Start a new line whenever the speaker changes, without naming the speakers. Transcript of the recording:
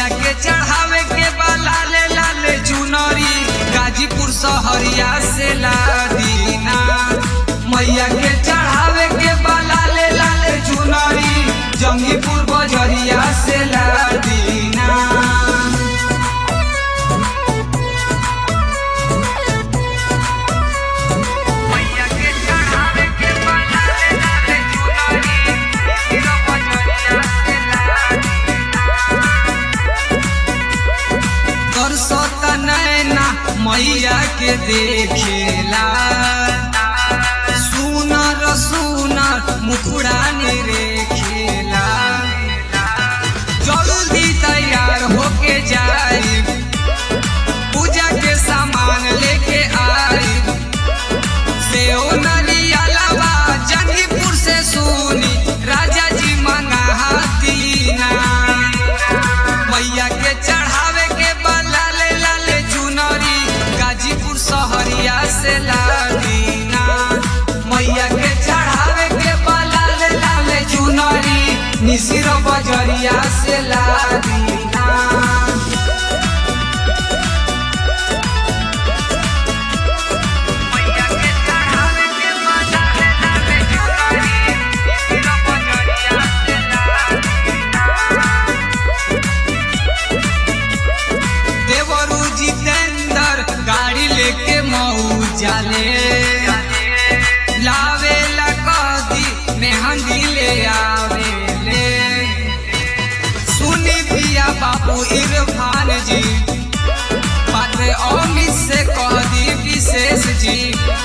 मैया के चढ़ावे के बा लाले लाले चुनरी गाजीपुर सहरिया से लादीना मैया के चढ़ावे के बा लाले लाले चुनरी जंगीपुर बजरिया से लादीना मैया के चढ़ावे के बा लाले लाले चुनरी हीरो बजरिया से लादीना करसत नैना मैया के देखेला सुनर सुनर मुखड़ा रेखेला जल्दी तैयार होके जाई पूजा के सामान लेके आई सेओ नरियलवा जंगीपुर से सुनी राजा जी मंगातीना मैया के चढ़ावे के बा लाले लाले चुनरी गाजीपुर सहरिया से लादीना मैया के चढ़ावे के बा लाले लाले चुनरी निसिर बजरिया से लादीना मैया के चढ़ावे के बा लाले लाले चुनरी हीरो बजरिया से लादीना देवरू जितेंद्र गाड़ी लेके मऊ जाले लावे ला कदी मेहंदी ले आवे ले सुनी पिया बाबू इरफान जी पात्रे अमित से कह दी विशेष जी